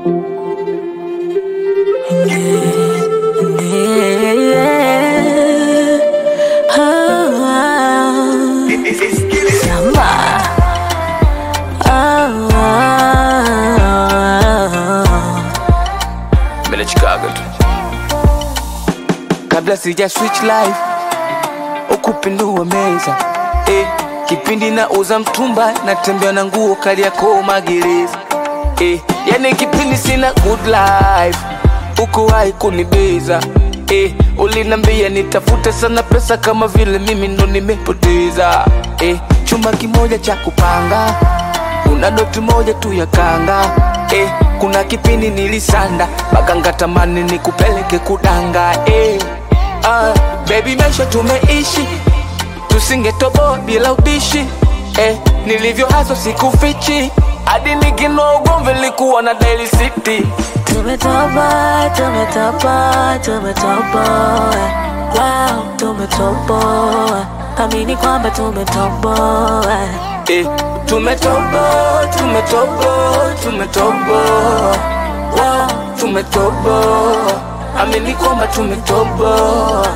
Mimi Chicago tu. Kabla sija switch life ukupindua meza eh, kipindi na uza mtumba natembea na nguo kali yako magereza eh, yani kipindi sina good life ukuwahi kunibeza eh, ulinambia nitafute sana pesa kama vile mimi ndo nimepoteza eh, chumba kimoja cha kupanga una doti moja tu ya kanga eh, kuna kipindi nilisanda baganga tamani nikupeleke kudanga eh, ah, baby maisha tumeishi tusingetoboa bila ubishi eh, nilivyo haso sikufichi hadi nikinoa ugomvi likuwa na Daily City Tumetoboa, tumetoboa, tumetoboa. Wow, tumetoboa. Amini kwamba tumetoboa. eh, tumetoboa tumetoboa tumetoboa wow, tumetoboa amini kwamba tumetoboa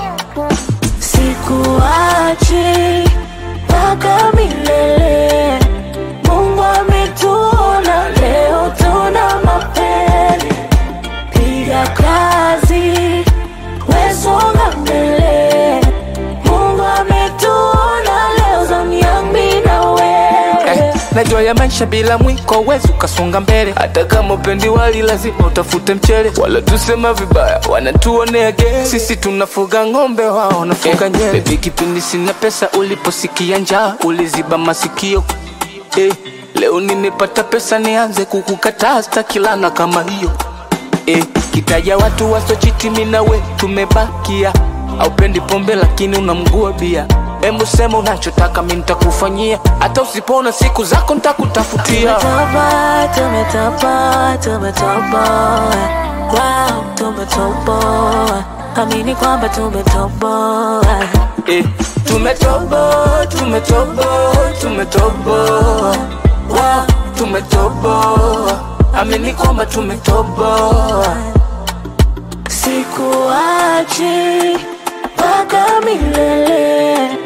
Sikuachi mpaka milele. Mungu ametuona leo, tuna mapele. Piga kazi, wesonga mbele. Mungu ametuona leo, zamu yangu mimi na wewe. eh, najua ya maisha bila mwiko wezi ukasonga mbele hata kama upendi wali lazima utafute mchele wala tusema vibaya wanatuonea ge sisi tunafuga ng'ombe wao wanafuga nyele bebi kipindi sina pesa uliposikia njaa uliziba masikio eh, leo nimepata pesa nianze kukukataa stakilana kama hiyo eh, kitaja watu wasochiti minawe tumebakia aupendi pombe lakini unamgua bia Hebu sema unachotaka mi nitakufanyia hata usipona siku zako nitakutafutia Tumetoboa, tumetoboa, tumetoboa. Wow, tumetoboa. Amini kwamba tumetoboa. eh, tumetoboa tumetoboa tumetoboa wow, tumetoboa amini kwamba tumetoboa Sikuachi mpaka milele.